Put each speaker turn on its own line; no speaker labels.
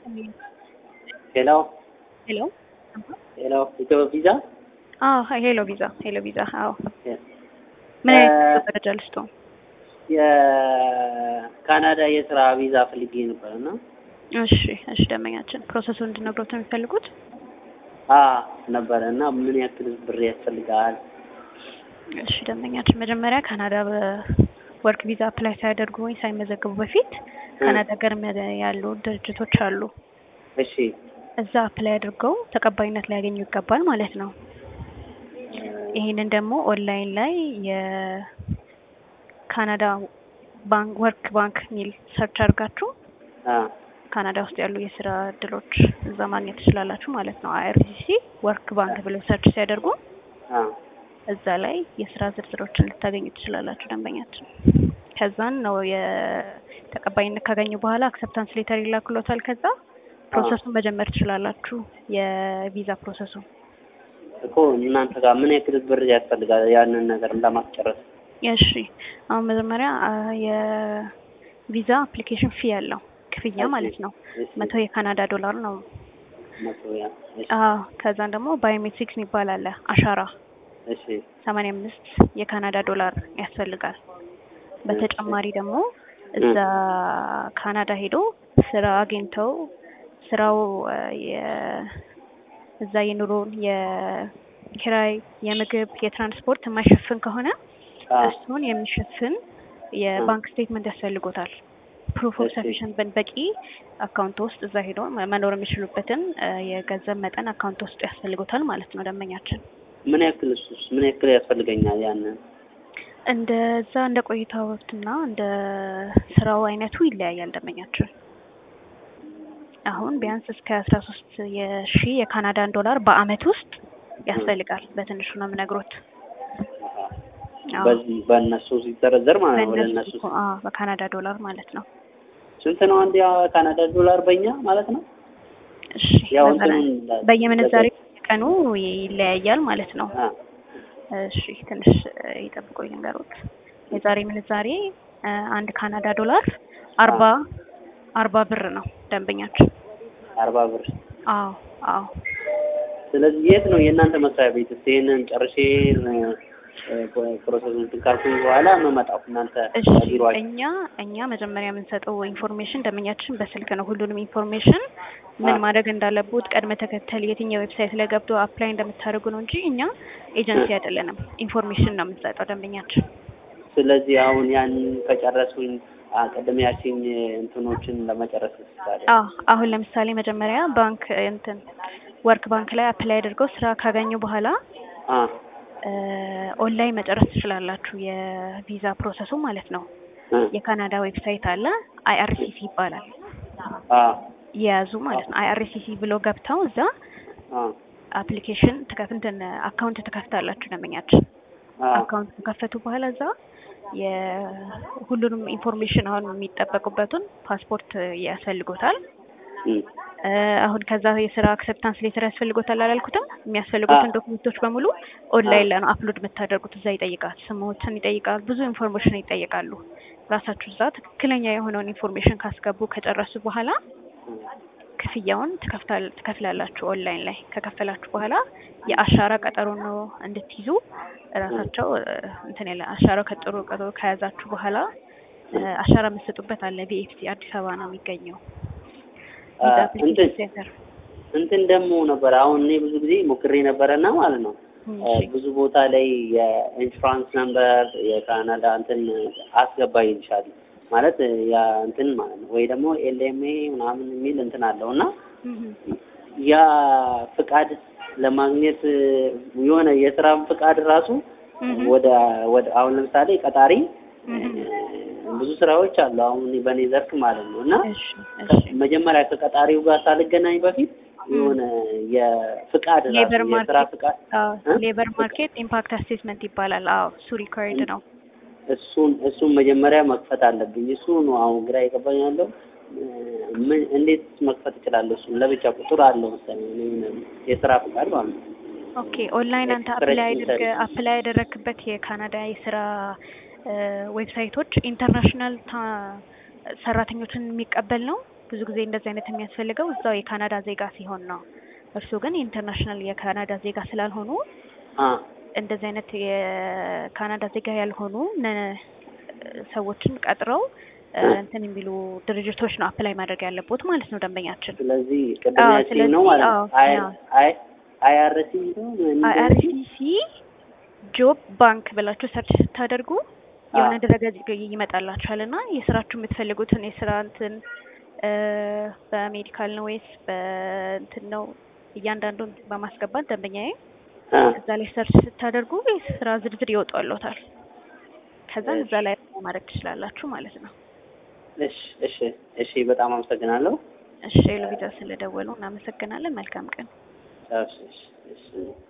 ሄሎ
ሄሎ
ሄሎ ኢትዮ ቪዛ
አዎ ሄሎ ቪዛ ሄሎ ቪዛ አዎ ምን አይነት መረጃ ልስጦ
የካናዳ የስራ ቪዛ ፈልጌ ነበር እና
እሺ እሺ ደንበኛችን ፕሮሰሱን እንድነግሮት ነው የሚፈልጉት
አ ነበረ እና ምን ያክል ብር ያስፈልጋል
እሺ ደንበኛችን መጀመሪያ ካናዳ በወርክ ቪዛ አፕላይ ሳያደርጉ ወይ ሳይመዘገቡ በፊት ካናዳ ሀገር ያሉ ድርጅቶች አሉ
እሺ
እዛ አፕላይ አድርገው ተቀባይነት ሊያገኙ ይገባል ማለት ነው ይሄንን ደግሞ ኦንላይን ላይ የካናዳ ባንክ ወርክ ባንክ ሚል ሰርች አድርጋችሁ
አ
ካናዳ ውስጥ ያሉ የስራ እድሎች እዛ ማግኘት ትችላላችሁ ማለት ነው። አይአርሲሲ ወርክ ባንክ ብለው ሰርች ሲያደርጉ
አ
እዛ ላይ የስራ ዝርዝሮችን ልታገኙ ትችላላችሁ ደንበኛችን። ከዛን ነው የተቀባይነት ካገኙ በኋላ አክሰፕታንስ ሌተር ይላክሎታል። ከዛ ፕሮሰሱን መጀመር ትችላላችሁ የቪዛ ፕሮሰሱ።
እኮ እናንተ ጋር ምን ያክል ብር ያስፈልጋል ያንን ነገር ለማስጨረስ?
እሺ አሁን መጀመሪያ የቪዛ አፕሊኬሽን ፊ ያለው ክፍያ ማለት ነው መቶ የካናዳ ዶላር ነው።
መቶ ያ እሺ
አዎ ከዛን ደግሞ ባዮሜትሪክስ የሚባል አለ አሻራ
እሺ
ሰማንያ አምስት የካናዳ ዶላር ያስፈልጋል። በተጨማሪ ደግሞ እዛ ካናዳ ሄዶ ስራ አግኝተው ስራው የ- እዛ የኑሮን የኪራይ፣ የምግብ፣ የትራንስፖርት የማይሸፍን ከሆነ
አ
እሱን የሚሸፍን የባንክ ስቴትመንት ያስፈልጎታል። ፕሩፍ ኦፍ
እሺ።
ሰፊሽንት በቂ አካውንት ውስጥ እዛ ሄዶ መኖር የሚችሉበትን የገንዘብ መጠን አካውንት ውስጥ ያስፈልጎታል ማለት ነው ደንበኛችን።
ምን ያክል እሱስ ምን ያክል ያስፈልገኛል ያንን?
እንደዛ እንደ ቆይታዎትና እንደ ስራው አይነቱ ይለያያል ደንበኛችን። አሁን ቢያንስ እስከ አስራ ሶስት የሺ የካናዳን ዶላር በአመት ውስጥ ያስፈልጋል። በትንሹ ነው የምነግሮት። አዎ፣
በዚህ በእነሱ ሲዘረዘር ማለት ነው ወደ
በእነሱ
እነሱ
እኮ፣ አዎ፣ በካናዳ ዶላር ማለት ነው።
ስንት ነው አንድ የካናዳ ዶላር በእኛ ማለት ነው?
እሺ
ያው
በዛ ላይ
እንትኑን
በየምንዛሬ ቀኑ ይለያያል ማለት ነው።
አ
እሺ ትንሽ ይጠብቁኝ ልንገሮት። የዛሬ ምንዛሬ እ አንድ ካናዳ ዶላር አርባ አርባ ብር ነው ደንበኛችን።
አርባ ብር
አዎ አዎ
ስለዚህ የት ነው የእናንተ መስሪያ ቤት? እስኪ ይሄንን ጨርሼ ፕሮሰሱን ካልኩኝ በኋላ የምመጣው እናንተ
እሺ
ቢሮአችሁ።
እኛ እኛ መጀመሪያ የምንሰጠው ኢንፎርሜሽን ደንበኛችን በስልክ ነው። ሁሉንም ኢንፎርሜሽን ምን
አ
ማድረግ እንዳለቡት ቅድመ ተከተል የትኛው ዌብሳይት ላይ ገብቶ አፕላይ እንደምታደርጉ ነው እንጂ እኛ ኤጀንሲ አይደለንም። ኢንፎርሜሽን ነው የምንሰጠው ደንበኛችን።
ስለዚህ አሁን ያን ከጨረሱኝ አ ቅድም ያልሽኝ እንትኖችን ለመጨረስ ታዲያ
አዎ አሁን ለምሳሌ መጀመሪያ ባንክ እንትን ወርክ ባንክ ላይ አፕላይ አድርገው ስራ ካገኙ በኋላ
አ
እ ኦንላይን መጨረስ ትችላላችሁ የቪዛ ፕሮሰሱ ማለት ነው።
እ
የካናዳ ዌብሳይት አለ አይአርሲሲ ይባላል።
አ
የያዙ ማለት ነው። አይአርሲሲ ብሎ ገብተው እዛ
አ
አፕሊኬሽን ትከፍ እንትን አካውንት ትከፍታላችሁ ደንበኛችን።
አ
አካውንት ከከፈቱ በኋላ እዛ የሁሉንም ኢንፎርሜሽን አሁን የሚጠበቁበትን ፓስፖርት ያስፈልጎታል።
እም
እ አሁን ከዛ የስራ አክሰፕታንስ ሌተር ያስፈልጎታል አላልኩትም? የሚያስፈልጉትን ዶክመንቶች በሙሉ ኦንላይን ላይ ነው አፕሎድ የምታደርጉት። እዛ ይጠይቃል፣ ስሞችን ይጠይቃል፣ ብዙ ኢንፎርሜሽን ይጠይቃሉ። ራሳችሁ እዛ ትክክለኛ የሆነውን ኢንፎርሜሽን ካስገቡ ከጨረሱ በኋላ ክፍያውን ትከፍታል ትከፍላላችሁ ኦንላይን ላይ ከከፈላችሁ በኋላ የአሻራ ቀጠሮ ነው እንድትይዙ ራሳቸው እ እንትን ያለ አሻራው ከጥሩ ቀጠሮ ከያዛችሁ በኋላ እ አሻራ የምትሰጡበት አለ። ቢኤፍሲ አዲስ አበባ ነው የሚገኘው።
አ
ቪዛ
እንትን
አፕሊኬሽን ሴንተር
እንትን ደግሞ ነበር አሁን እኔ ብዙ ጊዜ ሞክሬ ነበረና ማለት ነው እ ብዙ ቦታ ላይ የኢንሹራንስ ነምበር የካናዳ እንትን አስገባ ይልሻል ማለት ያ እንትን ማለት ነው ወይ ደግሞ ኤልኤምኤ ምናምን የሚል እንትን አለው እና ያ ፍቃድ ለማግኘት የሆነ የስራን ፍቃድ ራሱ ወደ ወደ አሁን ለምሳሌ ቀጣሪ ብዙ ስራዎች አሉ አሁን እኔ በእኔ ዘርፍ ማለት ነው እና
እሺ እሺ
መጀመሪያ ከቀጣሪው ጋር ሳልገናኝ በፊት የሆነ የፍቃድ ራሱ
ሌበር
የስራ
ማርኬት
ፍቃድ
አዎ
እ?
ሌበር ማርኬት ኢምፓክት አሴስመንት ይባላል። አዎ እሱ ሪኳየርድ ነው።
እሱን እሱን መጀመሪያ መክፈት አለብኝ። እሱ ነው አሁን ግራ የገባኝ ያለው እ፣ ምን እንዴት መክፈት እችላለሁ? እሱን ለብቻ ቁጥር አለው መሰለኝ እኔ የስራ ፍቃድ ማለት ነው።
ኦኬ ኦንላይን አንተ
ኤክስፕረስ
አፕላይ አድርገ
ሰርቪስ።
አፕላይ ያደረክበት የካናዳ የስራ ዌብሳይቶች ኢንተርናሽናል ሰራተኞችን የሚቀበል ነው ብዙ ጊዜ እንደዚህ አይነት የሚያስፈልገው እዛው የካናዳ ዜጋ ሲሆን ነው። እርስዎ ግን የኢንተርናሽናል የካናዳ ዜጋ ስላልሆኑ
አ
እንደዚህ አይነት የካናዳ ዜጋ ያልሆኑ ነ- ሰዎችን ቀጥረው እ፣ እንትን የሚሉ ድርጅቶች ነው አፕላይ ማድረግ ያለቦት ማለት ነው ደንበኛችን።
ስለዚህ ቅድም
አዎ፣
ያልሽኝ
ስለዚህ
ነው ማለት
አዎ፣
ነው። አይ
አዎ።
አይ አይአርሲ ነው ምን
አይአርሲሲ ጆብ ባንክ ብላችሁ ሰርች ስታደርጉ የሆነ
አዎ።
ድረገጽ ይመጣላችኋል እና የስራችሁ የምትፈልጉትን የስራ እንትን እ፣ በሜዲካል ነው ወይስ በእንትን ነው እያንዳንዱን በማስገባት ደንበኛዬ
አ
እዛ ላይ ሰርች ስታደርጉ የስራ ዝርዝር ይወጣልዎታል። ከዛ እዛ ላይ ማድረግ ትችላላችሁ ማለት ነው።
እሺ እሺ እሺ በጣም አመሰግናለሁ።
እሺ ሎቪዛ ስለደወሉ እናመሰግናለን። መልካም ቀን።
እሺ እሺ እሺ